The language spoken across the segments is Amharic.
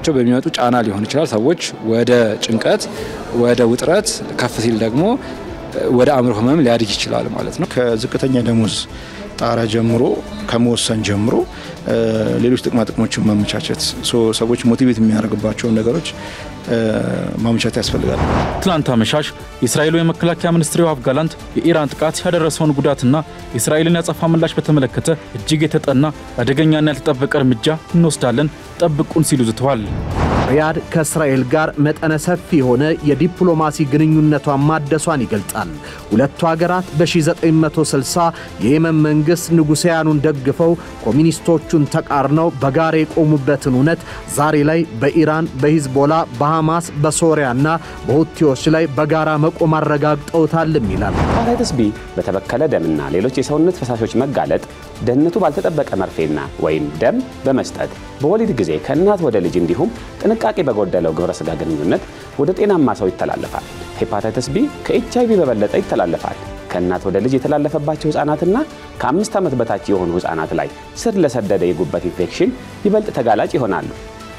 ካለቆቻቸው በሚመጡ ጫና ሊሆን ይችላል። ሰዎች ወደ ጭንቀት፣ ወደ ውጥረት ከፍ ሲል ደግሞ ወደ አእምሮ ህመም ሊያድግ ይችላል ማለት ነው። ከዝቅተኛ ደሞዝ ጣራ ጀምሮ ከመወሰን ጀምሮ ሌሎች ጥቅማ ጥቅሞችን ማመቻቸት ሰዎች ሞቲቬት የሚያደርግባቸውን ነገሮች ማመቻቸት ያስፈልጋል። ትላንት አመሻሽ የእስራኤሉ የመከላከያ ሚኒስትር ዮአቭ ጋላንት የኢራን ጥቃት ያደረሰውን ጉዳትና የእስራኤልን ያጸፋ ምላሽ በተመለከተ እጅግ የተጠና አደገኛና ያልተጠበቀ እርምጃ እንወስዳለን፣ ጠብቁን ሲሉ ዝተዋል። ሪያድ ከእስራኤል ጋር መጠነ ሰፊ የሆነ የዲፕሎማሲ ግንኙነቷን ማደሷን ይገልጻል። ሁለቱ ሀገራት በ1960 የየመን መንግሥት ንጉሳውያኑን ደግፈው ኮሚኒስቶቹን ተቃርነው በጋራ የቆሙበትን እውነት ዛሬ ላይ በኢራን፣ በሂዝቦላ፣ በሐማስ፣ በሶሪያና በሁቲዎች ላይ በጋራ መቆም አረጋግጠውታልም ይላል። ሄፓታይተስ ቢ በተበከለ ደምና ሌሎች የሰውነት ፈሳሾች መጋለጥ ደህንነቱ ባልተጠበቀ መርፌና ወይም ደም በመስጠት በወሊድ ጊዜ ከእናት ወደ ልጅ እንዲሁም ጥንቃቄ በጎደለው ግብረ ሥጋ ግንኙነት ወደ ጤናማ ሰው ይተላለፋል። ሄፓታይተስ ቢ ከኤች አይቪ በበለጠ ይተላለፋል። ከእናት ወደ ልጅ የተላለፈባቸው ሕፃናትና ከአምስት ዓመት በታች የሆኑ ሕፃናት ላይ ስር ለሰደደ የጉበት ኢንፌክሽን ይበልጥ ተጋላጭ ይሆናሉ።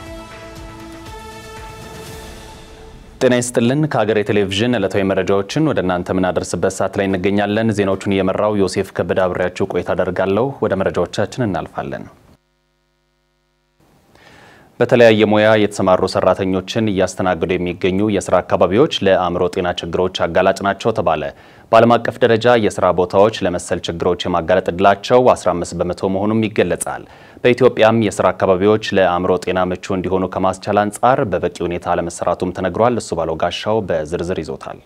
ጤና ይስጥልን። ከሀገሬ ቴሌቪዥን ዕለታዊ መረጃዎችን ወደ እናንተ የምናደርስበት ሰዓት ላይ እንገኛለን። ዜናዎቹን እየመራው ዮሴፍ ከበደ አብሬያችሁ ቆይታ አደርጋለሁ። ወደ መረጃዎቻችን እናልፋለን። በተለያየ ሙያ የተሰማሩ ሰራተኞችን እያስተናገዱ የሚገኙ የስራ አካባቢዎች ለአእምሮ ጤና ችግሮች አጋላጭ ናቸው ተባለ። በዓለም አቀፍ ደረጃ የስራ ቦታዎች ለመሰል ችግሮች የማጋለጥ እድላቸው 15 በመቶ መሆኑም ይገለጻል። በኢትዮጵያም የስራ አካባቢዎች ለአእምሮ ጤና ምቹ እንዲሆኑ ከማስቻል አንጻር በበቂ ሁኔታ አለመሰራቱም ተነግሯል። እሱ ባለው ጋሻው በዝርዝር ይዞታል።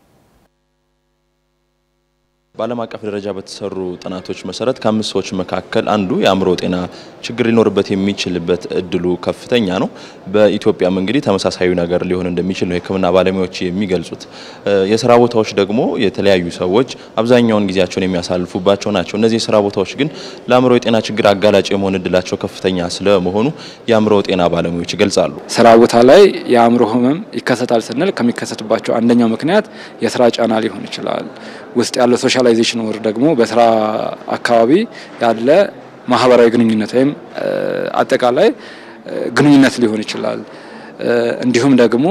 በዓለም አቀፍ ደረጃ በተሰሩ ጥናቶች መሰረት ከአምስት ሰዎች መካከል አንዱ የአእምሮ ጤና ችግር ሊኖርበት የሚችልበት እድሉ ከፍተኛ ነው። በኢትዮጵያም እንግዲህ ተመሳሳዩ ነገር ሊሆን እንደሚችል ነው የሕክምና ባለሙያዎች የሚገልጹት። የስራ ቦታዎች ደግሞ የተለያዩ ሰዎች አብዛኛውን ጊዜያቸውን የሚያሳልፉባቸው ናቸው። እነዚህ የስራ ቦታዎች ግን ለአእምሮ የጤና ችግር አጋላጭ የመሆን እድላቸው ከፍተኛ ስለመሆኑ የአእምሮ ጤና ባለሙያዎች ይገልጻሉ። ስራ ቦታ ላይ የአእምሮ ህመም ይከሰታል ስንል ከሚከሰትባቸው አንደኛው ምክንያት የስራ ጫና ሊሆን ይችላል። ውስጥ ያለው ሶሻላይዜሽን ወር ደግሞ በስራ አካባቢ ያለ ማህበራዊ ግንኙነት ወይም አጠቃላይ ግንኙነት ሊሆን ይችላል። እንዲሁም ደግሞ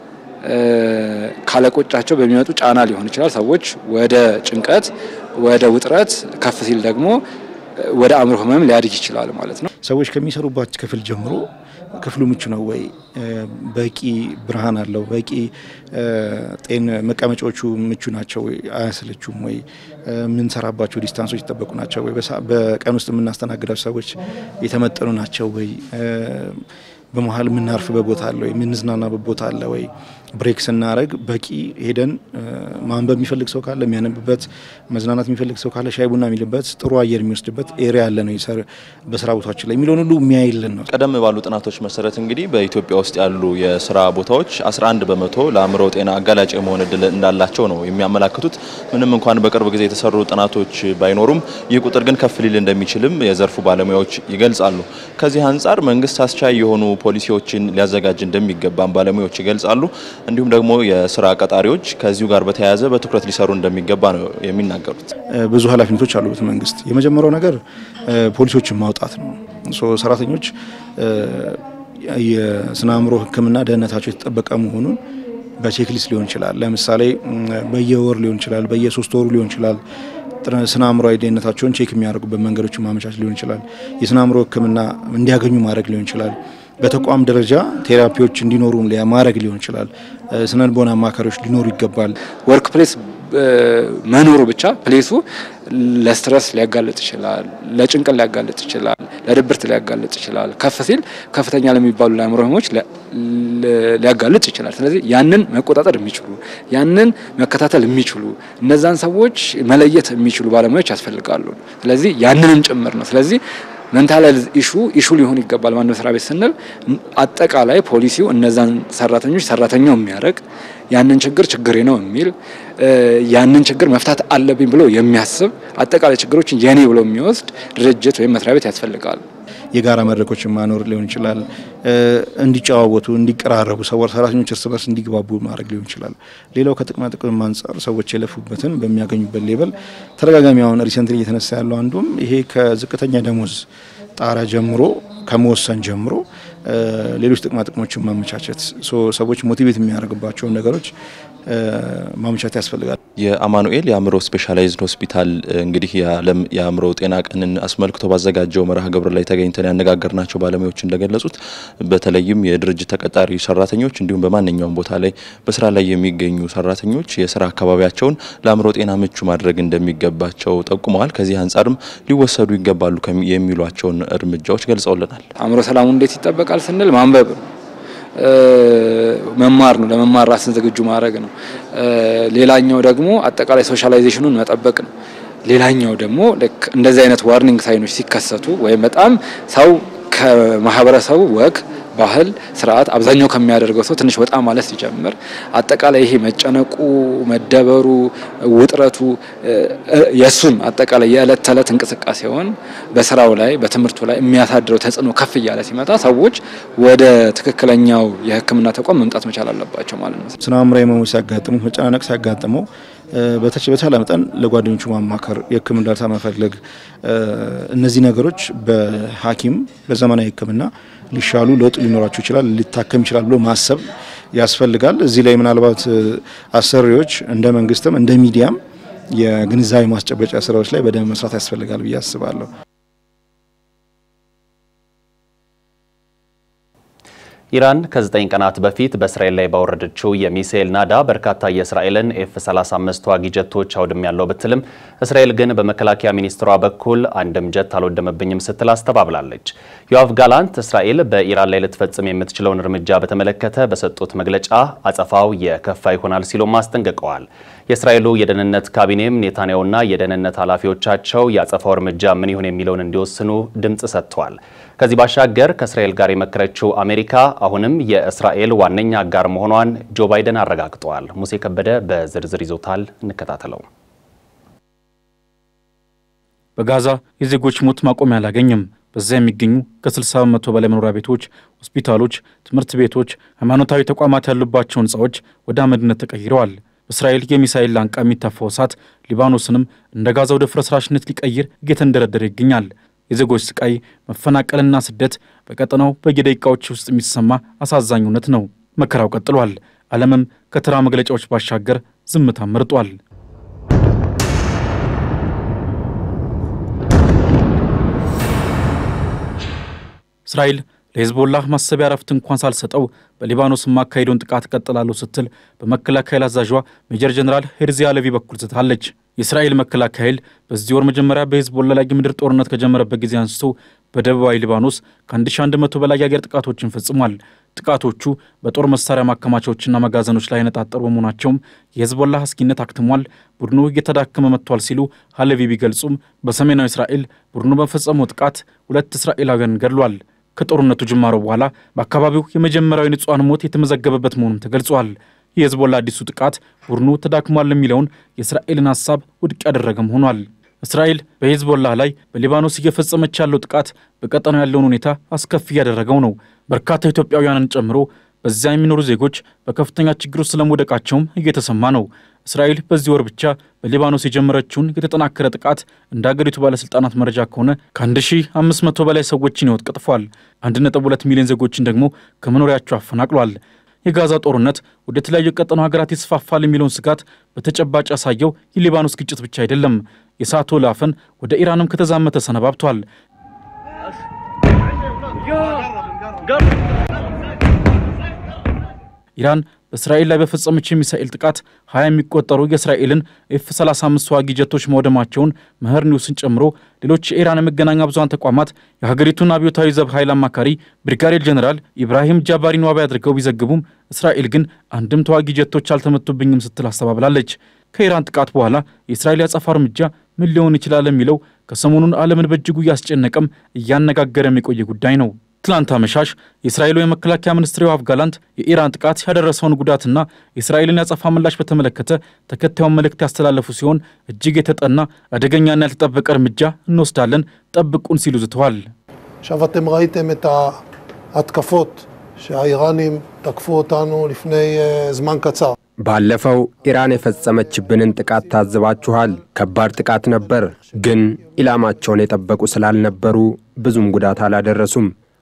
ካለቆቻቸው በሚመጡ ጫና ሊሆን ይችላል። ሰዎች ወደ ጭንቀት፣ ወደ ውጥረት ከፍ ሲል ደግሞ ወደ አእምሮ ህመም ሊያድግ ይችላል ማለት ነው። ሰዎች ከሚሰሩባት ክፍል ጀምሮ ክፍሉ ምቹ ነው ወይ? በቂ ብርሃን አለው? በቂ ጤን መቀመጫዎቹ ምቹ ናቸው ወይ? አያሰለቹም ወይ? የምንሰራባቸው ዲስታንሶች ይጠበቁ ናቸው ወይ? በቀን ውስጥ የምናስተናግዳቸው ሰዎች የተመጠኑ ናቸው ወይ? በመሀል የምናርፍበት ቦታ አለ ወይ? የምንዝናናበት ቦታ አለ ወይ? ብሬክ ስናደረግ በቂ ሄደን ማንበብ የሚፈልግ ሰው ካለ የሚያነብበት፣ መዝናናት የሚፈልግ ሰው ካለ ሻይ ቡና የሚልበት፣ ጥሩ አየር የሚወስድበት ኤሪያ ያለ ነው በስራ ቦታችን ላይ የሚለውን ሁሉ የሚያይልን ነው። ቀደም ባሉ ጥናቶች መሰረት እንግዲህ በኢትዮጵያ ውስጥ ያሉ የስራ ቦታዎች 11 በመቶ ለአእምሮ ጤና አጋላጭ የመሆን እድል እንዳላቸው ነው የሚያመላክቱት። ምንም እንኳን በቅርብ ጊዜ የተሰሩ ጥናቶች ባይኖሩም ይህ ቁጥር ግን ከፍ ሊል እንደሚችልም የዘርፉ ባለሙያዎች ይገልጻሉ። ከዚህ አንጻር መንግስት አስቻይ የሆኑ ፖሊሲዎችን ሊያዘጋጅ እንደሚገባም ባለሙያዎች ይገልጻሉ። እንዲሁም ደግሞ የስራ ቀጣሪዎች ከዚሁ ጋር በተያያዘ በትኩረት ሊሰሩ እንደሚገባ ነው የሚናገሩት። ብዙ ኃላፊነቶች አሉበት መንግስት። የመጀመሪያው ነገር ፖሊሲዎችን ማውጣት ነው። ሰራተኞች የስነ አእምሮ ሕክምና ደህንነታቸው የተጠበቀ መሆኑን በቼክሊስት ሊሆን ይችላል። ለምሳሌ በየወር ሊሆን ይችላል፣ በየሶስት ወሩ ሊሆን ይችላል። ስነ አእምሮዊ ደህንነታቸውን ቼክ የሚያደርጉበት መንገዶችን ማመቻች ሊሆን ይችላል። የስነ አእምሮ ሕክምና እንዲያገኙ ማድረግ ሊሆን ይችላል። በተቋም ደረጃ ቴራፒዎች እንዲኖሩ ማድረግ ሊሆን ይችላል። ስነ ልቦና አማካሪዎች ሊኖሩ ይገባል። ወርክ ፕሌስ መኖሩ ብቻ ፕሌሱ ለስትረስ ሊያጋልጥ ይችላል፣ ለጭንቀት ሊያጋልጥ ይችላል፣ ለድብርት ሊያጋልጥ ይችላል። ከፍ ሲል ከፍተኛ ለሚባሉ ለአእምሮ ህመሞች ሊያጋልጥ ይችላል። ስለዚህ ያንን መቆጣጠር የሚችሉ ያንን መከታተል የሚችሉ እነዛን ሰዎች መለየት የሚችሉ ባለሙያዎች ያስፈልጋሉ። ስለዚህ ያንንም ጭምር ነው። ስለዚህ መንታል ኢሹ ኢሹ ሊሆን ይገባል። ማን መስሪያ ቤት ስንል አጠቃላይ ፖሊሲው እነዛን ሰራተኞች ሰራተኛው የሚያደርግ ያንን ችግር ችግሬ ነው የሚል ያንን ችግር መፍታት አለብኝ ብሎ የሚያስብ አጠቃላይ ችግሮችን የኔ ብሎ የሚወስድ ድርጅት ወይም መስሪያ ቤት ያስፈልጋል። የጋራ መድረኮችን ማኖር ሊሆን ይችላል። እንዲጨዋወቱ፣ እንዲቀራረቡ ሰዎች ሰራተኞች እርስ በርስ እንዲግባቡ ማድረግ ሊሆን ይችላል። ሌላው ከጥቅማ ጥቅም አንጻር ሰዎች የለፉበትን በሚያገኙበት ሌበል ተደጋጋሚ አሁን ሪሰንትሊ እየተነሳ ያለው አንዱም ይሄ ከዝቅተኛ ደሞዝ ጣራ ጀምሮ ከመወሰን ጀምሮ ሌሎች ጥቅማ ጥቅሞችን ማመቻቸት፣ ሰዎች ሞቲቬት የሚያደርግባቸውን ነገሮች ማመቻቸት ያስፈልጋል። የአማኑኤል የአእምሮ ስፔሻላይዝድ ሆስፒታል እንግዲህ የዓለም የአእምሮ ጤና ቀንን አስመልክቶ ባዘጋጀው መርሃ ግብር ላይ ተገኝተን ያነጋገርናቸው ባለሙያዎች እንደገለጹት በተለይም የድርጅት ተቀጣሪ ሰራተኞች እንዲሁም በማንኛውም ቦታ ላይ በስራ ላይ የሚገኙ ሰራተኞች የስራ አካባቢያቸውን ለአእምሮ ጤና ምቹ ማድረግ እንደሚገባቸው ጠቁመዋል። ከዚህ አንጻርም ሊወሰዱ ይገባሉ የሚሏቸውን እርምጃዎች ገልጸውልናል። አእምሮ ሰላሙ እንዴት ይጠበቃል ስንል ማንበብ ነው መማር ነው። ለመማር ራስን ዝግጁ ማድረግ ነው። ሌላኛው ደግሞ አጠቃላይ ሶሻላይዜሽኑን መጠበቅ ነው። ሌላኛው ደግሞ ልክ እንደዚህ አይነት ዋርኒንግ ሳይኖች ሲከሰቱ ወይም በጣም ሰው ከማህበረሰቡ ወግ ባህል ስርዓት አብዛኛው ከሚያደርገው ሰው ትንሽ ወጣ ማለት ሲጀምር አጠቃላይ ይሄ መጨነቁ፣ መደበሩ፣ ውጥረቱ የእሱን አጠቃላይ የዕለት ተዕለት እንቅስቃሴውን በስራው ላይ በትምህርቱ ላይ የሚያሳድረው ተጽዕኖ ከፍ እያለ ሲመጣ ሰዎች ወደ ትክክለኛው የሕክምና ተቋም መምጣት መቻል አለባቸው ማለት ነው። ስነ አእምሯዊ ህመሞች ሲያጋጥሙ መጨናነቅ ሲያጋጥመው በተቻለ መጠን ለጓደኞቹ ማማከር፣ የህክምና እርዳታ መፈለግ፣ እነዚህ ነገሮች በሐኪም በዘመናዊ ህክምና ሊሻሉ ለውጥ ሊኖራቸው ይችላል፣ ሊታከም ይችላል ብሎ ማሰብ ያስፈልጋል። እዚህ ላይ ምናልባት አሰሪዎች እንደ መንግስትም እንደ ሚዲያም የግንዛቤ ማስጨበጫ ስራዎች ላይ በደንብ መስራት ያስፈልጋል ብዬ አስባለሁ። ኢራን ከዘጠኝ ቀናት በፊት በእስራኤል ላይ ባወረደችው የሚሳኤል ናዳ በርካታ የእስራኤልን ኤፍ 35 ተዋጊ ጀቶች አውድም ያለው ብትልም እስራኤል ግን በመከላከያ ሚኒስትሯ በኩል አንድም ጀት አልወደመብኝም ስትል አስተባብላለች። ዮአቭ ጋላንት እስራኤል በኢራን ላይ ልትፈጽም የምትችለውን እርምጃ በተመለከተ በሰጡት መግለጫ አጸፋው የከፋ ይሆናል ሲሉም አስጠንቅቀዋል። የእስራኤሉ የደህንነት ካቢኔም ኔታንያሁና የደህንነት ኃላፊዎቻቸው የአጸፋው እርምጃ ምን ይሁን የሚለውን እንዲወስኑ ድምፅ ሰጥተዋል። ከዚህ ባሻገር ከእስራኤል ጋር የመከረችው አሜሪካ አሁንም የእስራኤል ዋነኛ አጋር መሆኗን ጆ ባይደን አረጋግጠዋል። ሙሴ ከበደ በዝርዝር ይዞታል። እንከታተለው። በጋዛ የዜጎች ሞት ማቆሚያ አላገኝም። በዚያ የሚገኙ ከ60 በመቶ በላይ መኖሪያ ቤቶች፣ ሆስፒታሎች፣ ትምህርት ቤቶች፣ ሃይማኖታዊ ተቋማት ያሉባቸው ሕንፃዎች ወደ አመድነት ተቀይረዋል። በእስራኤል የሚሳኤል ላንቃ የሚታፋው እሳት ሊባኖስንም እንደ ጋዛ ወደ ፍርስራሽነት ሊቀይር እየተንደረደረ ይገኛል። የዜጎች ስቃይ፣ መፈናቀልና ስደት በቀጠናው በየደቂቃዎች ውስጥ የሚሰማ አሳዛኝ እውነት ነው። መከራው ቀጥሏል። ዓለምም ከተራ መግለጫዎች ባሻገር ዝምታ መርጧል። እስራኤል ለሄዝቦላህ ማሰቢያ ረፍት እንኳን ሳልሰጠው በሊባኖስ የማካሄደውን ጥቃት እቀጥላለሁ ስትል በመከላከያ አዛዧ ሜጀር ጀኔራል ሄርዚ አለቪ በኩል ዝታለች። የእስራኤል መከላከያ ኃይል በዚህ ወር መጀመሪያ በሄዝቦላ ላይ የምድር ጦርነት ከጀመረበት ጊዜ አንስቶ በደቡባዊ ሊባኖስ ከ1100 በላይ የአየር ጥቃቶችን ፈጽሟል። ጥቃቶቹ በጦር መሳሪያ ማከማቻዎችና መጋዘኖች ላይ ያነጣጠሩ በመሆናቸውም የሄዝቦላ አስጊነት አክትሟል፣ ቡድኑ እየተዳከመ መጥቷል ሲሉ ሀለቪ ቢገልጹም በሰሜናዊ እስራኤል ቡድኑ በፈጸመው ጥቃት ሁለት እስራኤላውያን ገድሏል። ከጦርነቱ ጅማሮ በኋላ በአካባቢው የመጀመሪያዊ ንጹሐን ሞት የተመዘገበበት መሆኑም ተገልጿል። የሄዝቦላ አዲሱ ጥቃት ቡድኑ ተዳክሟል የሚለውን የእስራኤልን ሀሳብ ውድቅ ያደረገም ሆኗል። እስራኤል በሄዝቦላ ላይ በሊባኖስ እየፈጸመች ያለው ጥቃት በቀጠናው ያለውን ሁኔታ አስከፊ እያደረገው ነው። በርካታ ኢትዮጵያውያንን ጨምሮ በዚያ የሚኖሩ ዜጎች በከፍተኛ ችግር ውስጥ ስለመውደቃቸውም እየተሰማ ነው። እስራኤል በዚህ ወር ብቻ በሊባኖስ የጀመረችውን የተጠናከረ ጥቃት እንደ አገሪቱ ባለሥልጣናት መረጃ ከሆነ ከ1500 በላይ ሰዎችን ሕይወት ቀጥፏል። 1.2 ሚሊዮን ዜጎችን ደግሞ ከመኖሪያቸው አፈናቅሏል። የጋዛ ጦርነት ወደ ተለያዩ ቀጠናው ሀገራት ይስፋፋል የሚለውን ስጋት በተጨባጭ ያሳየው የሊባኖስ ግጭት ብቻ አይደለም። የእሳቱ ወላፈን ወደ ኢራንም ከተዛመተ ሰነባብቷል። ኢራን በእስራኤል ላይ በፈጸመች የሚሳኤል ጥቃት ሀያ የሚቆጠሩ የእስራኤልን ኤፍ 35 ተዋጊ ጀቶች መውደማቸውን መኸር ኒውስን ጨምሮ ሌሎች የኢራን የመገናኛ ብዙኃን ተቋማት የሀገሪቱን አብዮታዊ ዘብ ኃይል አማካሪ ብሪጋዴር ጀኔራል ኢብራሂም ጃባሪን ዋቢ አድርገው ቢዘግቡም እስራኤል ግን አንድም ተዋጊ ጀቶች አልተመቱብኝም ስትል አስተባብላለች። ከኢራን ጥቃት በኋላ የእስራኤል ያጸፋ እርምጃ ምን ሊሆን ይችላል የሚለው ከሰሞኑን ዓለምን በእጅጉ እያስጨነቀም እያነጋገረም የቆየ ጉዳይ ነው። ትላንት አመሻሽ የእስራኤሉ የመከላከያ ሚኒስትር ዮአቭ ጋላንት የኢራን ጥቃት ያደረሰውን ጉዳትና የእስራኤልን ያጸፋ ምላሽ በተመለከተ ተከታዩን መልእክት ያስተላለፉ ሲሆን እጅግ የተጠና አደገኛና ያልተጠበቀ እርምጃ እንወስዳለን፣ ጠብቁን ሲሉ ዝተዋል። עכשיו אתם ראיתם את ההתקפות שהאיראנים תקפו אותנו לפני זמן קצר. ባለፈው ኢራን የፈጸመችብንን ጥቃት ታዝባችኋል። ከባድ ጥቃት ነበር፣ ግን ኢላማቸውን የጠበቁ ስላልነበሩ ብዙም ጉዳት አላደረሱም።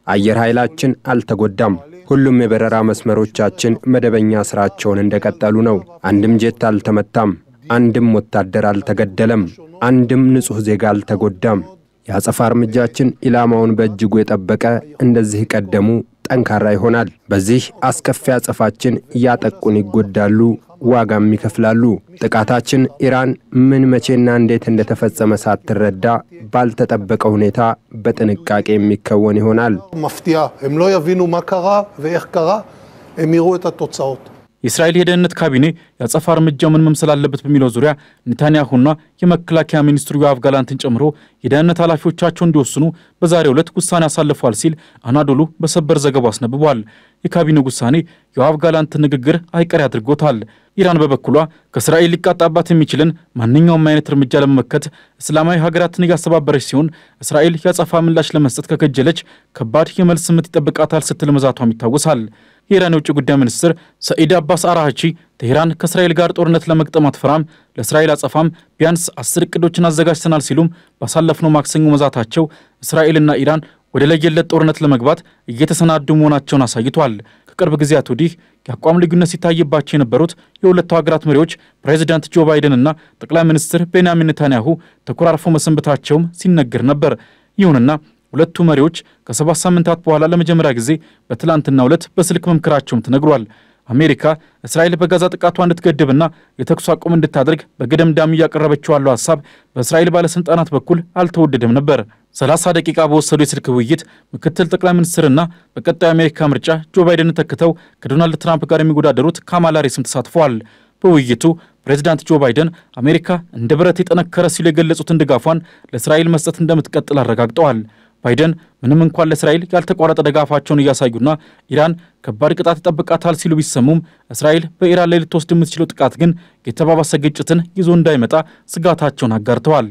አየር ኃይላችን አልተጎዳም። ሁሉም የበረራ መስመሮቻችን መደበኛ ሥራቸውን እንደቀጠሉ ነው። አንድም ጄት አልተመታም። አንድም ወታደር አልተገደለም። አንድም ንጹሕ ዜጋ አልተጎዳም። የአጸፋ እርምጃችን ኢላማውን በእጅጉ የጠበቀ እንደዚህ ቀደሙ ጠንካራ ይሆናል። በዚህ አስከፊ አጸፋችን ያጠቁን ይጎዳሉ፣ ዋጋም ይከፍላሉ። ጥቃታችን ኢራን ምን መቼና እንዴት እንደተፈጸመ ሳትረዳ ባልተጠበቀ ሁኔታ በጥንቃቄ የሚከወን ይሆናል። מפתיעה. הם לא יבינו מה קרה ואיך קרה, הם יראו את התוצאות. የእስራኤል የደህንነት ካቢኔ የአጸፋ እርምጃው ምን መምሰል አለበት በሚለው ዙሪያ ኔታንያሁና የመከላከያ ሚኒስትሩ ዮአቭ ጋላንትን ጨምሮ የደህንነት ኃላፊዎቻቸው እንዲወስኑ በዛሬው ዕለት ውሳኔ አሳልፏል ሲል አናዶሉ በሰበር ዘገባው አስነብቧል። የካቢኔው ውሳኔ የዮአቭ ጋላንትን ንግግር አይቀሬ አድርጎታል። ኢራን በበኩሏ ከእስራኤል ሊቃጣባት የሚችልን ማንኛውም አይነት እርምጃ ለመመከት እስላማዊ ሀገራትን እያስተባበረች ሲሆን እስራኤል የአጸፋ ምላሽ ለመስጠት ከከጀለች ከባድ የመልስ ምት ይጠብቃታል ስትል መዛቷም ይታወሳል። የኢራን የውጭ ጉዳይ ሚኒስትር ሰኢድ አባስ አራሃቺ ቴሄራን ከእስራኤል ጋር ጦርነት ለመግጠም አትፈራም፣ ለእስራኤል አጸፋም ቢያንስ አስር እቅዶችን አዘጋጅተናል ሲሉም ባሳለፍነው ማክሰኞ መዛታቸው እስራኤልና ኢራን ወደ ለየለት ጦርነት ለመግባት እየተሰናዱ መሆናቸውን አሳይቷል። ከቅርብ ጊዜያት ወዲህ የአቋም ልዩነት ሲታይባቸው የነበሩት የሁለቱ ሀገራት መሪዎች ፕሬዚዳንት ጆ ባይደንና ጠቅላይ ሚኒስትር ቤንያሚን ኔታንያሁ ተኮራርፈው መሰንበታቸውም ሲነገር ነበር። ይሁንና ሁለቱ መሪዎች ከሰባት ሳምንታት በኋላ ለመጀመሪያ ጊዜ በትላንትናው ዕለት በስልክ መምከራቸውም ተነግሯል። አሜሪካ እስራኤል በጋዛ ጥቃቷ እንድትገድብና የተኩስ አቁም እንድታደርግ በገደምዳሚ እያቀረበችው ያለው ሀሳብ በእስራኤል ባለሥልጣናት በኩል አልተወደደም ነበር። 30 ደቂቃ በወሰዱ የስልክ ውይይት ምክትል ጠቅላይ ሚኒስትርና በቀጣዩ የአሜሪካ ምርጫ ጆ ባይደንን ተክተው ከዶናልድ ትራምፕ ጋር የሚወዳደሩት ካማላ ሃሪስም ተሳትፈዋል። በውይይቱ ፕሬዚዳንት ጆ ባይደን አሜሪካ እንደ ብረት የጠነከረ ሲሉ የገለጹትን ድጋፏን ለእስራኤል መስጠት እንደምትቀጥል አረጋግጠዋል። ባይደን ምንም እንኳን ለእስራኤል ያልተቋረጠ ድጋፋቸውን እያሳዩና ኢራን ከባድ ቅጣት ይጠብቃታል ሲሉ ቢሰሙም እስራኤል በኢራን ላይ ልትወስድ የምትችለው ጥቃት ግን የተባባሰ ግጭትን ይዞ እንዳይመጣ ስጋታቸውን አጋርተዋል።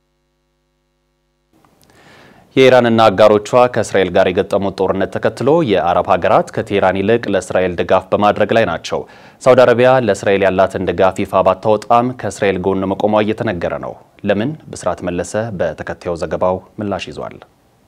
የኢራንና አጋሮቿ ከእስራኤል ጋር የገጠሙት ጦርነት ተከትሎ የአረብ ሀገራት ከቴህራን ይልቅ ለእስራኤል ድጋፍ በማድረግ ላይ ናቸው። ሳውዲ አረቢያ ለእስራኤል ያላትን ድጋፍ ይፋ ባታወጣም ከእስራኤል ጎን መቆሟ እየተነገረ ነው። ለምን? ብስራት መለሰ በተከታዩ ዘገባው ምላሽ ይዟል።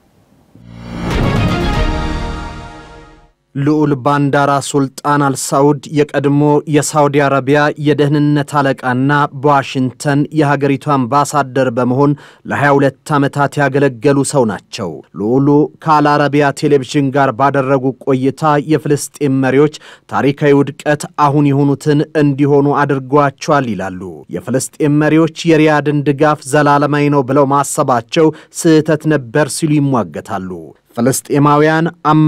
ልዑል ባንዳራ ሱልጣን አልሳውድ የቀድሞ የሳውዲ አረቢያ የደህንነት አለቃና በዋሽንግተን የሀገሪቱ አምባሳደር በመሆን ለ22 ዓመታት ያገለገሉ ሰው ናቸው። ልዑሉ ከአልአረቢያ ቴሌቪዥን ጋር ባደረጉ ቆይታ የፍልስጤም መሪዎች ታሪካዊ ውድቀት አሁን የሆኑትን እንዲሆኑ አድርጓቸዋል ይላሉ። የፍልስጤም መሪዎች የሪያድን ድጋፍ ዘላለማዊ ነው ብለው ማሰባቸው ስህተት ነበር ሲሉ ይሟገታሉ። ፍልስጤማውያን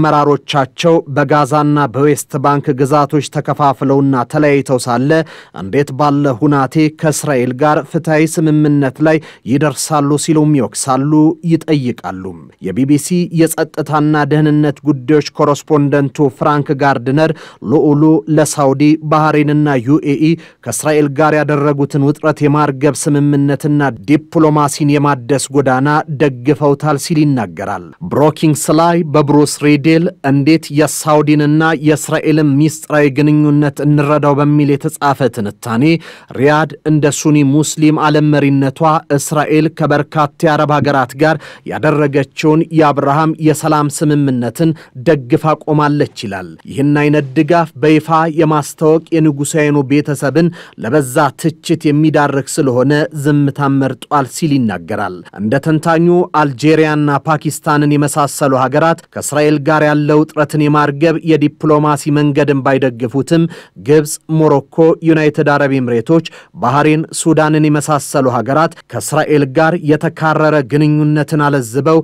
አመራሮቻቸው በጋዛና በዌስት ባንክ ግዛቶች ተከፋፍለውና ተለያይተው ሳለ እንዴት ባለ ሁናቴ ከእስራኤል ጋር ፍትሐዊ ስምምነት ላይ ይደርሳሉ ሲሉም ይወቅሳሉ፣ ይጠይቃሉ። የቢቢሲ የጸጥታና ደህንነት ጉዳዮች ኮረስፖንደንቱ ፍራንክ ጋርድነር ልዑሉ ለሳውዲ ባህሬንና ዩኤኢ ከእስራኤል ጋር ያደረጉትን ውጥረት የማርገብ ስምምነትና ዲፕሎማሲን የማደስ ጎዳና ደግፈውታል ሲል ይናገራል። ብሮኪንግስ ላይ በብሩስ ሪዴል እንዴት የሳውዲንና የእስራኤልን ሚስጥራዊ ግንኙነት እንረዳው በሚል የተጻፈ ትንታኔ ሪያድ እንደ ሱኒ ሙስሊም ዓለም መሪነቷ እስራኤል ከበርካታ የአረብ ሀገራት ጋር ያደረገችውን የአብርሃም የሰላም ስምምነትን ደግፋ ቆማለች ይላል። ይህን አይነት ድጋፍ በይፋ የማስታወቅ የንጉሳውያኑ ቤተሰብን ለበዛ ትችት የሚዳርግ ስለሆነ ዝምታን መርጧል ሲል ይናገራል። እንደ ተንታኙ አልጄሪያና ፓኪስታንን የመሳሰሉ ሀገራት ከእስራኤል ጋር ያለው ውጥረትን የማርገብ የዲፕሎማሲ መንገድን ባይደግፉትም ግብፅ፣ ሞሮኮ፣ ዩናይትድ አረብ ኤምሬቶች፣ ባህሬን፣ ሱዳንን የመሳሰሉ ሀገራት ከእስራኤል ጋር የተካረረ ግንኙነትን አለዝበው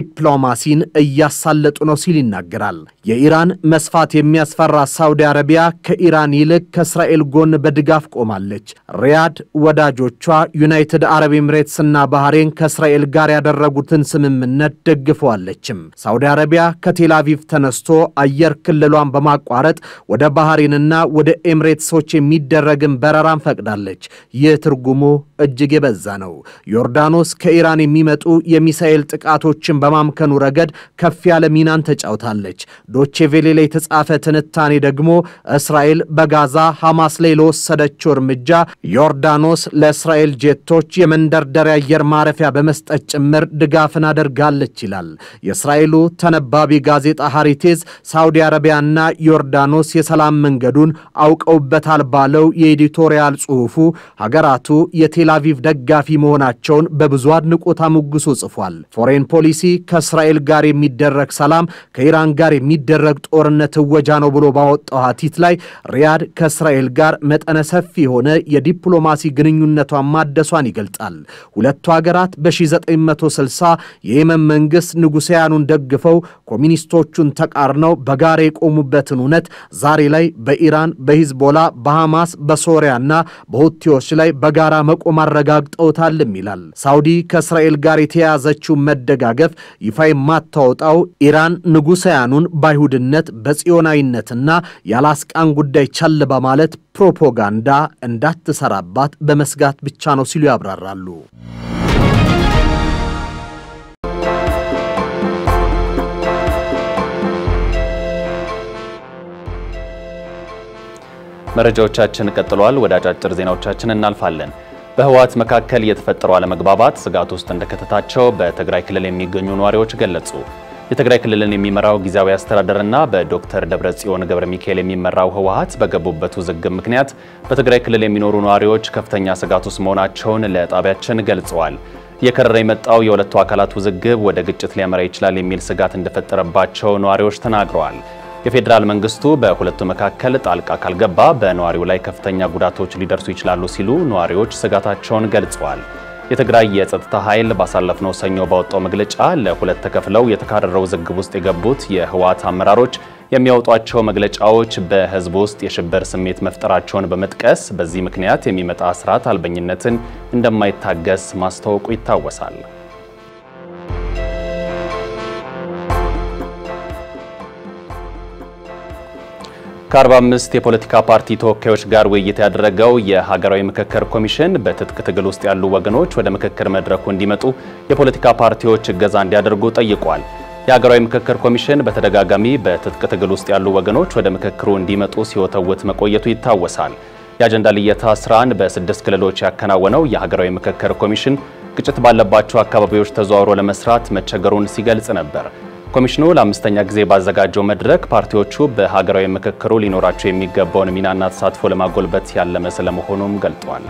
ዲፕሎማሲን እያሳለጡ ነው ሲል ይናገራል። የኢራን መስፋት የሚያስፈራ ሳውዲ አረቢያ ከኢራን ይልቅ ከእስራኤል ጎን በድጋፍ ቆማለች። ሪያድ ወዳጆቿ ዩናይትድ አረብ ኤምሬትስና ባህሬን ከእስራኤል ጋር ያደረጉትን ስምምነት ደግፈዋለችም። ሳውዲ አረቢያ ከቴል አቪቭ ተነስቶ አየር ክልሏን በማቋረጥ ወደ ባህሬንና ወደ ኤምሬትሶች የሚደረግን በረራን ፈቅዳለች። ይህ ትርጉሙ እጅግ የበዛ ነው። ዮርዳኖስ ከኢራን የሚመጡ የሚሳኤል ጥቃቶችን በማምከኑ ረገድ ከፍ ያለ ሚናን ተጫውታለች። ዶቼ ቬሌ ላይ የተጻፈ ትንታኔ ደግሞ እስራኤል በጋዛ ሐማስ ላይ ለወሰደችው እርምጃ ዮርዳኖስ ለእስራኤል ጄቶች የመንደርደሪያ አየር ማረፊያ በመስጠት ጭምር ድጋፍን አደርጋለች ይላል። የእስራኤል የእስራኤሉ ተነባቢ ጋዜጣ ሃሪቴዝ ሳውዲ አረቢያና ዮርዳኖስ የሰላም መንገዱን አውቀውበታል ባለው የኤዲቶሪያል ጽሑፉ ሀገራቱ የቴላቪቭ ደጋፊ መሆናቸውን በብዙ አድንቆት አሞግሶ ጽፏል። ፎሬን ፖሊሲ ከእስራኤል ጋር የሚደረግ ሰላም ከኢራን ጋር የሚደረግ ጦርነት እወጃ ነው ብሎ ባወጣው ሀቲት ላይ ሪያድ ከእስራኤል ጋር መጠነ ሰፊ የሆነ የዲፕሎማሲ ግንኙነቷን ማደሷን ይገልጣል። ሁለቱ ሀገራት በ1960 የየመን መንግሥት ንጉሳያኑን ደግፈው ኮሚኒስቶቹን ተቃርነው በጋራ የቆሙበትን እውነት ዛሬ ላይ በኢራን፣ በሂዝቦላ፣ በሐማስ፣ በሶሪያና በሁቲዎች ላይ በጋራ መቆም አረጋግጠውታልም ይላል። ሳውዲ ከእስራኤል ጋር የተያያዘችውን መደጋገፍ ይፋ የማታወጣው ኢራን ንጉሳያኑን በአይሁድነት በጽዮናዊነትና የአላስቃን ጉዳይ ቸል በማለት ፕሮፓጋንዳ እንዳትሰራባት በመስጋት ብቻ ነው ሲሉ ያብራራሉ። መረጃዎቻችን ቀጥለዋል። ወደ አጫጭር ዜናዎቻችን እናልፋለን። በህወሓት መካከል የተፈጠረው አለመግባባት ስጋት ውስጥ እንደከተታቸው በትግራይ ክልል የሚገኙ ነዋሪዎች ገለጹ። የትግራይ ክልልን የሚመራው ጊዜያዊ አስተዳደርና በዶክተር ደብረጽዮን ገብረ ሚካኤል የሚመራው ህወሓት በገቡበት ውዝግብ ምክንያት በትግራይ ክልል የሚኖሩ ነዋሪዎች ከፍተኛ ስጋት ውስጥ መሆናቸውን ለጣቢያችን ገልጸዋል። እየከረረ የመጣው የሁለቱ አካላት ውዝግብ ወደ ግጭት ሊያመራ ይችላል የሚል ስጋት እንደፈጠረባቸው ነዋሪዎች ተናግረዋል። የፌዴራል መንግስቱ በሁለቱ መካከል ጣልቃ ካልገባ በነዋሪው ላይ ከፍተኛ ጉዳቶች ሊደርሱ ይችላሉ ሲሉ ነዋሪዎች ስጋታቸውን ገልጸዋል። የትግራይ የጸጥታ ኃይል ባሳለፍነው ሰኞ ባወጣው መግለጫ ለሁለት ተከፍለው የተካረረው ውዝግብ ውስጥ የገቡት የህወሓት አመራሮች የሚያወጧቸው መግለጫዎች በህዝብ ውስጥ የሽብር ስሜት መፍጠራቸውን በመጥቀስ በዚህ ምክንያት የሚመጣ ስርዓት አልበኝነትን እንደማይታገስ ማስታወቁ ይታወሳል። ከ45 የፖለቲካ ፓርቲ ተወካዮች ጋር ውይይት ያደረገው የሀገራዊ ምክክር ኮሚሽን በትጥቅ ትግል ውስጥ ያሉ ወገኖች ወደ ምክክር መድረኩ እንዲመጡ የፖለቲካ ፓርቲዎች እገዛ እንዲያደርጉ ጠይቋል። የሀገራዊ ምክክር ኮሚሽን በተደጋጋሚ በትጥቅ ትግል ውስጥ ያሉ ወገኖች ወደ ምክክሩ እንዲመጡ ሲወተውት መቆየቱ ይታወሳል። የአጀንዳ ልየታ ስራን በስድስት ክልሎች ያከናወነው የሀገራዊ ምክክር ኮሚሽን ግጭት ባለባቸው አካባቢዎች ተዘዋውሮ ለመስራት መቸገሩን ሲገልጽ ነበር። ኮሚሽኑ ለአምስተኛ ጊዜ ባዘጋጀው መድረክ ፓርቲዎቹ በሀገራዊ ምክክሩ ሊኖራቸው የሚገባውን ሚናና ተሳትፎ ለማጎልበት ያለመ ስለመሆኑም ገልጧል።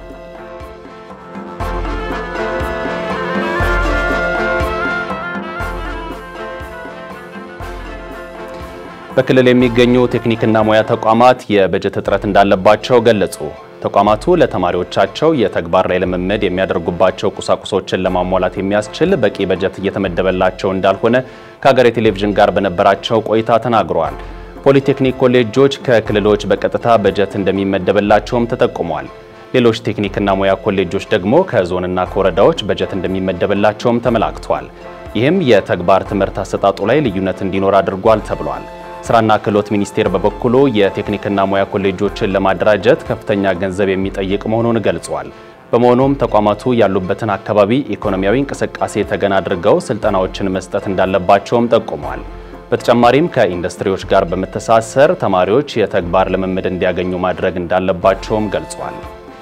በክልል የሚገኙ ቴክኒክና ሙያ ተቋማት የበጀት እጥረት እንዳለባቸው ገለጹ። ተቋማቱ ለተማሪዎቻቸው የተግባር ላይ ልምምድ የሚያደርጉባቸው ቁሳቁሶችን ለማሟላት የሚያስችል በቂ በጀት እየተመደበላቸው እንዳልሆነ ከሀገሬ ቴሌቪዥን ጋር በነበራቸው ቆይታ ተናግረዋል። ፖሊቴክኒክ ኮሌጆች ከክልሎች በቀጥታ በጀት እንደሚመደብላቸውም ተጠቁሟል። ሌሎች ቴክኒክና ሙያ ኮሌጆች ደግሞ ከዞንና ከወረዳዎች በጀት እንደሚመደብላቸውም ተመላክቷል። ይህም የተግባር ትምህርት አሰጣጡ ላይ ልዩነት እንዲኖር አድርጓል ተብሏል። ስራና ክህሎት ሚኒስቴር በበኩሉ የቴክኒክና ሙያ ኮሌጆችን ለማደራጀት ከፍተኛ ገንዘብ የሚጠይቅ መሆኑን ገልጿል። በመሆኑም ተቋማቱ ያሉበትን አካባቢ ኢኮኖሚያዊ እንቅስቃሴ ተገን አድርገው ስልጠናዎችን መስጠት እንዳለባቸውም ጠቁሟል። በተጨማሪም ከኢንዱስትሪዎች ጋር በመተሳሰር ተማሪዎች የተግባር ልምምድ እንዲያገኙ ማድረግ እንዳለባቸውም ገልጿል።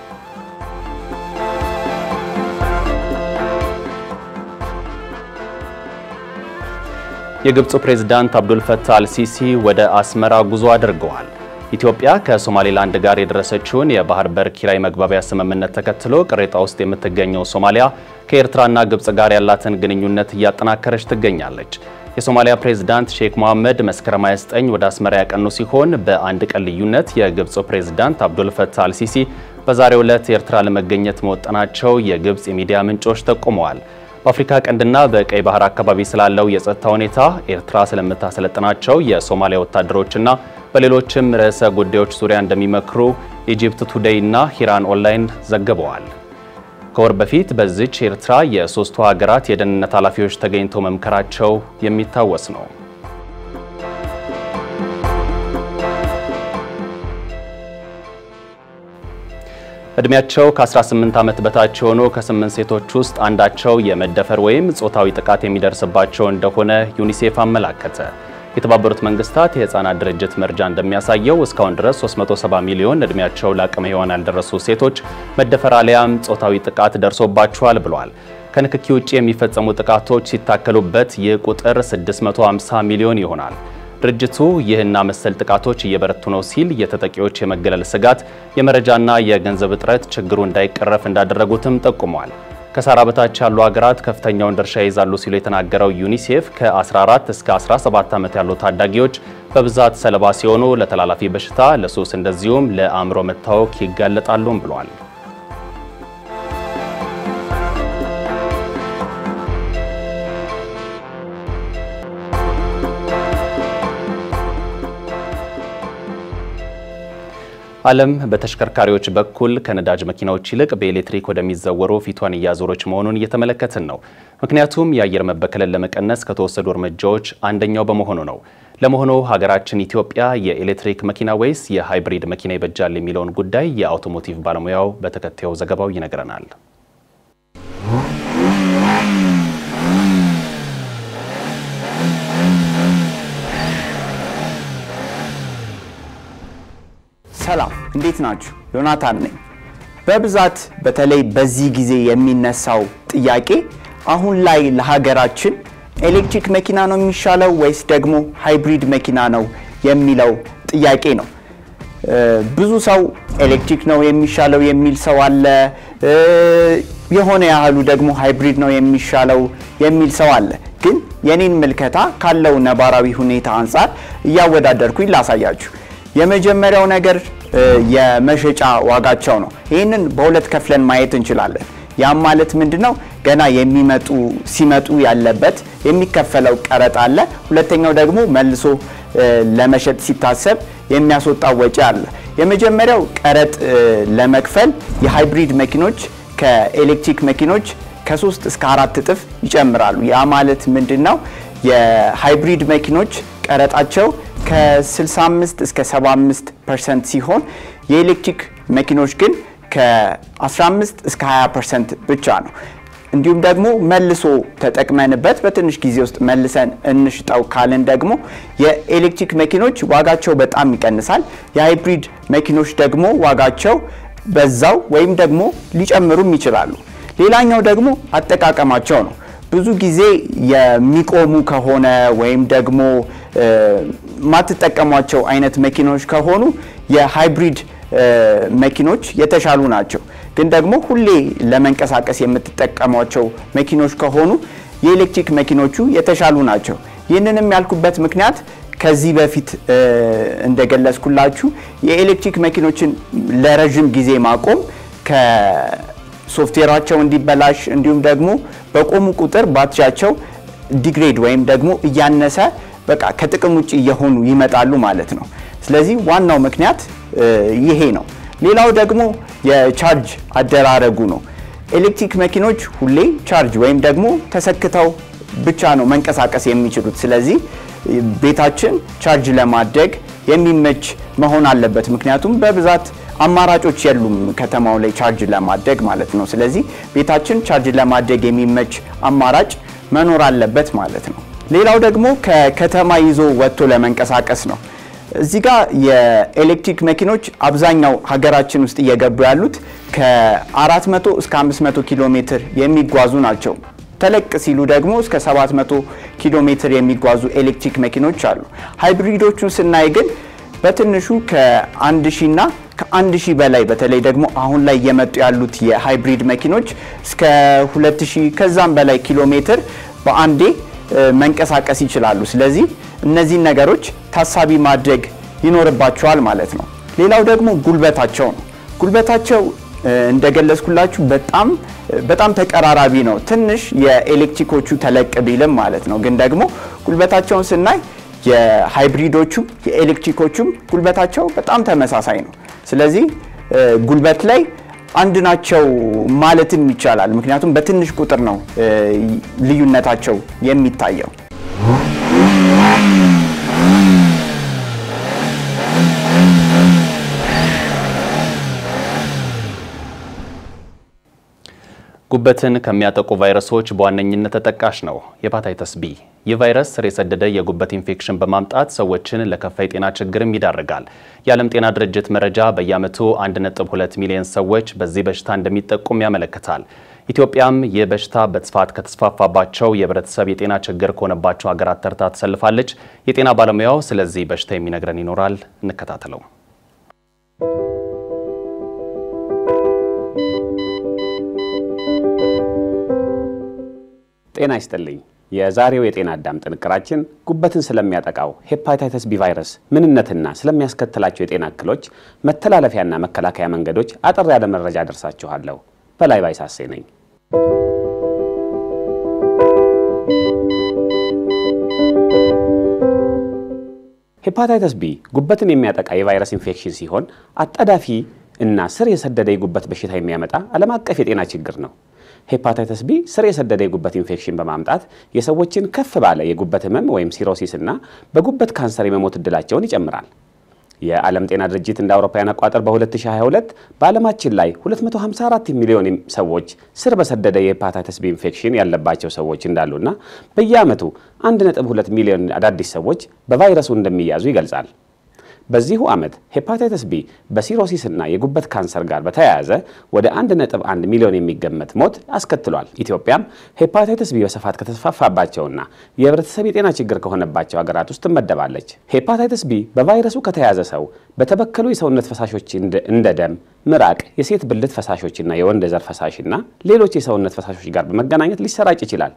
የግብፁ ፕሬዝዳንት አብዱል ፈታህ አልሲሲ ወደ አስመራ ጉዞ አድርገዋል። ኢትዮጵያ ከሶማሌላንድ ጋር የደረሰችውን የባህር በር ኪራይ መግባቢያ ስምምነት ተከትሎ ቅሬታ ውስጥ የምትገኘው ሶማሊያ ከኤርትራና ግብፅ ጋር ያላትን ግንኙነት እያጠናከረች ትገኛለች። የሶማሊያ ፕሬዝዳንት ሼክ መሐመድ መስከረም 29 ወደ አስመራ ያቀኑ ሲሆን በአንድ ቀን ልዩነት የግብፁ ፕሬዝዳንት አብዱል ፈታህ አልሲሲ በዛሬው ዕለት ኤርትራ ለመገኘት መወጠናቸው የግብፅ የሚዲያ ምንጮች ጠቁመዋል። በአፍሪካ ቀንድና በቀይ ባህር አካባቢ ስላለው የጸጥታ ሁኔታ ኤርትራ ስለምታሰለጥናቸው የሶማሊያ ወታደሮችና በሌሎችም ርዕሰ ጉዳዮች ዙሪያ እንደሚመክሩ ኢጂፕት ቱዴይ እና ሂራን ኦንላይን ዘግበዋል። ከወር በፊት በዚች ኤርትራ የሶስቱ ሀገራት የደህንነት ኃላፊዎች ተገኝተው መምከራቸው የሚታወስ ነው። እድሜያቸው ከ18 ዓመት በታች የሆኑ ከስምንት ሴቶች ውስጥ አንዳቸው የመደፈር ወይም ጾታዊ ጥቃት የሚደርስባቸው እንደሆነ ዩኒሴፍ አመላከተ። የተባበሩት መንግስታት የህፃናት ድርጅት መርጃ እንደሚያሳየው እስካሁን ድረስ 370 ሚሊዮን እድሜያቸው ለአቅመ ሔዋን ያልደረሱ ሴቶች መደፈር አሊያም ጾታዊ ጥቃት ደርሶባቸዋል ብሏል። ከንክኪ ውጭ የሚፈጸሙ ጥቃቶች ሲታከሉበት ይህ ቁጥር 650 ሚሊዮን ይሆናል። ድርጅቱ ይህና መሰል ጥቃቶች እየበረቱ ነው ሲል የተጠቂዎች የመገለል ስጋት፣ የመረጃና የገንዘብ እጥረት ችግሩ እንዳይቀረፍ እንዳደረጉትም ጠቁሟል። ከሳህራ በታች ያሉ ሀገራት ከፍተኛውን ድርሻ ይይዛሉ ሲሉ የተናገረው ዩኒሴፍ ከ14 እስከ 17 ዓመት ያሉ ታዳጊዎች በብዛት ሰለባ ሲሆኑ ለተላላፊ በሽታ፣ ለሱስ እንደዚሁም ለአእምሮ መታወክ ይጋለጣሉም ብሏል። ዓለም በተሽከርካሪዎች በኩል ከነዳጅ መኪናዎች ይልቅ በኤሌክትሪክ ወደሚዘወሩ ፊቷን እያዞረች መሆኑን እየተመለከትን ነው። ምክንያቱም የአየር መበከልን ለመቀነስ ከተወሰዱ እርምጃዎች አንደኛው በመሆኑ ነው። ለመሆኑ ሀገራችን ኢትዮጵያ የኤሌክትሪክ መኪና ወይስ የሃይብሪድ መኪና ይበጃል የሚለውን ጉዳይ የአውቶሞቲቭ ባለሙያው በተከታዩ ዘገባው ይነግረናል። ሰላም እንዴት ናችሁ? ዮናታን ነኝ። በብዛት በተለይ በዚህ ጊዜ የሚነሳው ጥያቄ አሁን ላይ ለሀገራችን ኤሌክትሪክ መኪና ነው የሚሻለው ወይስ ደግሞ ሃይብሪድ መኪና ነው የሚለው ጥያቄ ነው። ብዙ ሰው ኤሌክትሪክ ነው የሚሻለው የሚል ሰው አለ። የሆነ ያህሉ ደግሞ ሃይብሪድ ነው የሚሻለው የሚል ሰው አለ። ግን የኔን ምልከታ ካለው ነባራዊ ሁኔታ አንጻር እያወዳደርኩኝ ላሳያችሁ። የመጀመሪያው ነገር የመሸጫ ዋጋቸው ነው። ይህንን በሁለት ከፍለን ማየት እንችላለን። ያም ማለት ምንድነው? ገና የሚመጡ ሲመጡ ያለበት የሚከፈለው ቀረጥ አለ። ሁለተኛው ደግሞ መልሶ ለመሸጥ ሲታሰብ የሚያስወጣው ወጪ አለ። የመጀመሪያው ቀረጥ ለመክፈል የሃይብሪድ መኪኖች ከኤሌክትሪክ መኪኖች ከሶስት እስከ አራት እጥፍ ይጨምራሉ። ያ ማለት ምንድን ነው? የሃይብሪድ መኪኖች ቀረጣቸው ከ65 እስከ 75 ፐርሰንት ሲሆን የኤሌክትሪክ መኪኖች ግን ከ15 እስከ 20 ፐርሰንት ብቻ ነው። እንዲሁም ደግሞ መልሶ ተጠቅመንበት በትንሽ ጊዜ ውስጥ መልሰን እንሽጠው ካልን ደግሞ የኤሌክትሪክ መኪኖች ዋጋቸው በጣም ይቀንሳል። የሃይብሪድ መኪኖች ደግሞ ዋጋቸው በዛው ወይም ደግሞ ሊጨምሩም ይችላሉ። ሌላኛው ደግሞ አጠቃቀማቸው ነው። ብዙ ጊዜ የሚቆሙ ከሆነ ወይም ደግሞ ማትጠቀሟቸው አይነት መኪኖች ከሆኑ የሃይብሪድ መኪኖች የተሻሉ ናቸው። ግን ደግሞ ሁሌ ለመንቀሳቀስ የምትጠቀሟቸው መኪኖች ከሆኑ የኤሌክትሪክ መኪኖቹ የተሻሉ ናቸው። ይህንንም ያልኩበት ምክንያት ከዚህ በፊት እንደገለጽኩላችሁ የኤሌክትሪክ መኪኖችን ለረዥም ጊዜ ማቆም ከሶፍትዌራቸው እንዲበላሽ እንዲሁም ደግሞ በቆሙ ቁጥር ባትሪያቸው ዲግሬድ ወይም ደግሞ እያነሰ በቃ ከጥቅም ውጭ እየሆኑ ይመጣሉ ማለት ነው። ስለዚህ ዋናው ምክንያት ይሄ ነው። ሌላው ደግሞ የቻርጅ አደራረጉ ነው። ኤሌክትሪክ መኪኖች ሁሌ ቻርጅ ወይም ደግሞ ተሰክተው ብቻ ነው መንቀሳቀስ የሚችሉት። ስለዚህ ቤታችን ቻርጅ ለማድረግ የሚመች መሆን አለበት። ምክንያቱም በብዛት አማራጮች የሉም ከተማው ላይ ቻርጅ ለማድረግ ማለት ነው። ስለዚህ ቤታችን ቻርጅ ለማድረግ የሚመች አማራጭ መኖር አለበት ማለት ነው። ሌላው ደግሞ ከከተማ ይዞ ወጥቶ ለመንቀሳቀስ ነው። እዚህ ጋር የኤሌክትሪክ መኪኖች አብዛኛው ሀገራችን ውስጥ እየገቡ ያሉት ከ400 እስከ 500 ኪሎ ሜትር የሚጓዙ ናቸው። ተለቅ ሲሉ ደግሞ እስከ 700 ኪሎ ሜትር የሚጓዙ ኤሌክትሪክ መኪኖች አሉ። ሃይብሪዶቹን ስናይ ግን በትንሹ ከ1000 እና ከ1000 በላይ በተለይ ደግሞ አሁን ላይ እየመጡ ያሉት የሃይብሪድ መኪኖች እስከ 2000 ከዛም በላይ ኪሎ ሜትር በአንዴ መንቀሳቀስ ይችላሉ። ስለዚህ እነዚህን ነገሮች ታሳቢ ማድረግ ይኖርባቸዋል ማለት ነው። ሌላው ደግሞ ጉልበታቸው ነው። ጉልበታቸው እንደገለጽኩላችሁ በጣም በጣም ተቀራራቢ ነው። ትንሽ የኤሌክትሪኮቹ ተለቅ ቢልም ማለት ነው። ግን ደግሞ ጉልበታቸውን ስናይ የሃይብሪዶቹም የኤሌክትሪኮቹም ጉልበታቸው በጣም ተመሳሳይ ነው። ስለዚህ ጉልበት ላይ አንድ ናቸው ማለትም ይቻላል። ምክንያቱም በትንሽ ቁጥር ነው ልዩነታቸው የሚታየው። ጉበትን ከሚያጠቁ ቫይረሶች በዋነኝነት ተጠቃሽ ነው ሄፓታይተስ ቢ። ይህ ቫይረስ ስር የሰደደ የጉበት ኢንፌክሽን በማምጣት ሰዎችን ለከፋ የጤና ችግርም ይዳርጋል። የዓለም ጤና ድርጅት መረጃ በየዓመቱ 1.2 ሚሊዮን ሰዎች በዚህ በሽታ እንደሚጠቁም ያመለክታል። ኢትዮጵያም ይህ በሽታ በስፋት ከተስፋፋባቸው የህብረተሰብ የጤና ችግር ከሆነባቸው ሀገራት ተርታ ተሰልፋለች። የጤና ባለሙያው ስለዚህ በሽታ የሚነግረን ይኖራል። እንከታተለው። ጤና ይስጥልኝ። የዛሬው የጤና አዳም ጥንቅራችን ጉበትን ስለሚያጠቃው ሄፓታይተስ ቢ ቫይረስ ምንነትና ስለሚያስከትላቸው የጤና እክሎች መተላለፊያና መከላከያ መንገዶች አጠር ያለ መረጃ ደርሳችኋለሁ። በላይ ባይሳሴ ነኝ። ሄፓታይተስ ቢ ጉበትን የሚያጠቃ የቫይረስ ኢንፌክሽን ሲሆን አጣዳፊ እና ስር የሰደደ የጉበት በሽታ የሚያመጣ ዓለም አቀፍ የጤና ችግር ነው። ሄፓታይተስ ቢ ስር የሰደደ የጉበት ኢንፌክሽን በማምጣት የሰዎችን ከፍ ባለ የጉበት ህመም ወይም ሲሮሲስ እና በጉበት ካንሰር የመሞት እድላቸውን ይጨምራል። የዓለም ጤና ድርጅት እንደ አውሮፓውያን አቆጣጠር በ2022 በዓለማችን ላይ 254 ሚሊዮን ሰዎች ስር በሰደደ የሄፓታይተስ ቢ ኢንፌክሽን ያለባቸው ሰዎች እንዳሉና በየዓመቱ 1.2 ሚሊዮን አዳዲስ ሰዎች በቫይረሱ እንደሚያዙ ይገልጻል። በዚሁ ዓመት ሄፓታይተስ ቢ በሲሮሲስ እና የጉበት ካንሰር ጋር በተያያዘ ወደ 1.1 ሚሊዮን የሚገመት ሞት አስከትሏል። ኢትዮጵያም ሄፓታይተስ ቢ በስፋት ከተስፋፋባቸውና የህብረተሰብ የጤና ችግር ከሆነባቸው ሀገራት ውስጥ ትመደባለች። ሄፓታይተስ ቢ በቫይረሱ ከተያዘ ሰው በተበከሉ የሰውነት ፈሳሾች እንደ ደም፣ ምራቅ፣ የሴት ብልት ፈሳሾችና የወንድ ዘር ፈሳሽና ሌሎች የሰውነት ፈሳሾች ጋር በመገናኘት ሊሰራጭ ይችላል።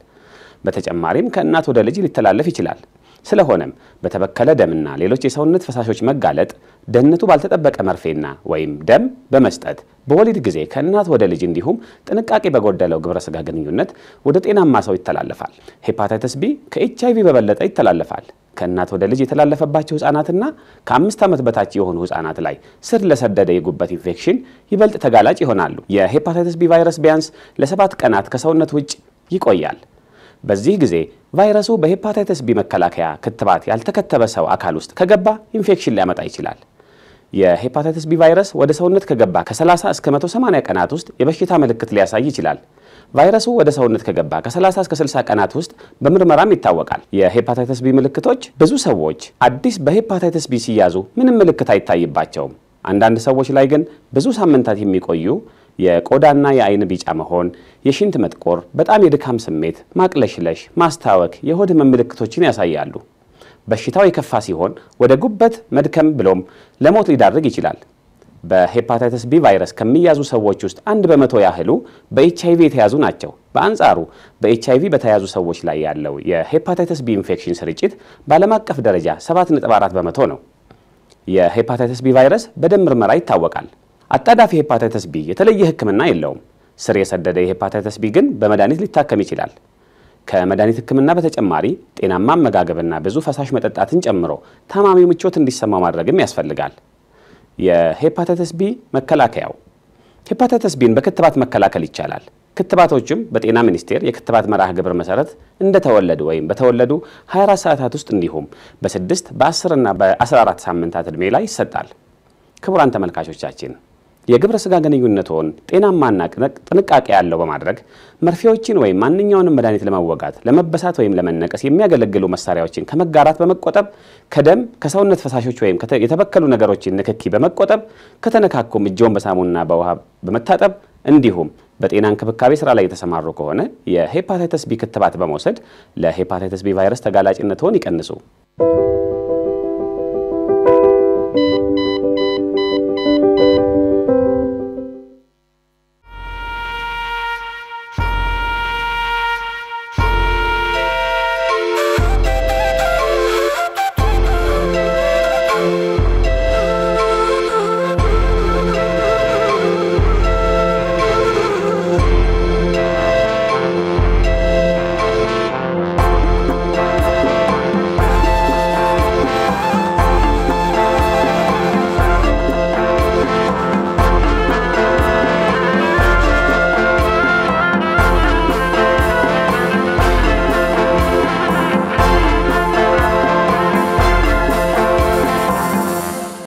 በተጨማሪም ከእናት ወደ ልጅ ሊተላለፍ ይችላል። ስለሆነም በተበከለ ደምና ሌሎች የሰውነት ፈሳሾች መጋለጥ ደህንነቱ ባልተጠበቀ መርፌና ወይም ደም በመስጠት በወሊድ ጊዜ ከእናት ወደ ልጅ እንዲሁም ጥንቃቄ በጎደለው ግብረ ስጋ ግንኙነት ወደ ጤናማ ሰው ይተላለፋል። ሄፓታይተስ ቢ ከኤች አይቪ በበለጠ ይተላለፋል። ከእናት ወደ ልጅ የተላለፈባቸው ህጻናትና ከአምስት ዓመት በታች የሆኑ ህጻናት ላይ ስር ለሰደደ የጉበት ኢንፌክሽን ይበልጥ ተጋላጭ ይሆናሉ። የሄፓታይተስ ቢ ቫይረስ ቢያንስ ለሰባት ቀናት ከሰውነት ውጭ ይቆያል። በዚህ ጊዜ ቫይረሱ በሄፓታይተስ ቢ መከላከያ ክትባት ያልተከተበ ሰው አካል ውስጥ ከገባ ኢንፌክሽን ሊያመጣ ይችላል። የሄፓታይተስ ቢ ቫይረስ ወደ ሰውነት ከገባ ከ30 እስከ 180 ቀናት ውስጥ የበሽታ ምልክት ሊያሳይ ይችላል። ቫይረሱ ወደ ሰውነት ከገባ ከ30 እስከ 60 ቀናት ውስጥ በምርመራም ይታወቃል። የሄፓታይተስ ቢ ምልክቶች ብዙ ሰዎች አዲስ በሄፓታይተስ ቢ ሲያዙ ምንም ምልክት አይታይባቸውም። አንዳንድ ሰዎች ላይ ግን ብዙ ሳምንታት የሚቆዩ የቆዳና የአይን ቢጫ መሆን፣ የሽንት መጥቆር፣ በጣም የድካም ስሜት፣ ማቅለሽለሽ፣ ማስታወክ፣ የሆድ ህመም ምልክቶችን ያሳያሉ። በሽታው የከፋ ሲሆን ወደ ጉበት መድከም ብሎም ለሞት ሊዳርግ ይችላል። በሄፓታይተስ ቢ ቫይረስ ከሚያዙ ሰዎች ውስጥ አንድ በመቶ ያህሉ በኤች አይቪ የተያዙ ናቸው። በአንጻሩ በኤች አይቪ በተያዙ ሰዎች ላይ ያለው የሄፓታይተስ ቢ ኢንፌክሽን ስርጭት በዓለም አቀፍ ደረጃ 7.4 በመቶ ነው። የሄፓታይተስ ቢ ቫይረስ በደም ምርመራ ይታወቃል። አጣዳፊ ሄፓታይተስ ቢ የተለየ ሕክምና የለውም። ስር የሰደደ የሄፓታይተስ ቢ ግን በመድኃኒት ሊታከም ይችላል። ከመድኃኒት ሕክምና በተጨማሪ ጤናማ አመጋገብና ብዙ ፈሳሽ መጠጣትን ጨምሮ ታማሚው ምቾት እንዲሰማው ማድረግም ያስፈልጋል። የሄፓታይተስ ቢ መከላከያው ሄፓታይተስ ቢን በክትባት መከላከል ይቻላል። ክትባቶችም በጤና ሚኒስቴር የክትባት መርሃ ግብር መሰረት እንደተወለዱ ወይም በተወለዱ 24 ሰዓታት ውስጥ እንዲሁም በ6 በ10 እና በ14 ሳምንታት ዕድሜ ላይ ይሰጣል። ክቡራን ተመልካቾቻችን የግብረ ስጋ ግንኙነትዎን ጤናማና ጥንቃቄ ያለው በማድረግ መርፌዎችን ወይም ማንኛውንም መድኃኒት ለመወጋት ለመበሳት ወይም ለመነቀስ የሚያገለግሉ መሳሪያዎችን ከመጋራት በመቆጠብ ከደም ከሰውነት ፈሳሾች ወይም የተበከሉ ነገሮችን ንክኪ በመቆጠብ ከተነካኩም እጅዎን በሳሙና በውሃ በመታጠብ እንዲሁም በጤና እንክብካቤ ስራ ላይ የተሰማሩ ከሆነ የሄፓታይተስ ቢ ክትባት በመውሰድ ለሄፓታይተስ ቢ ቫይረስ ተጋላጭነትዎን ይቀንሱ።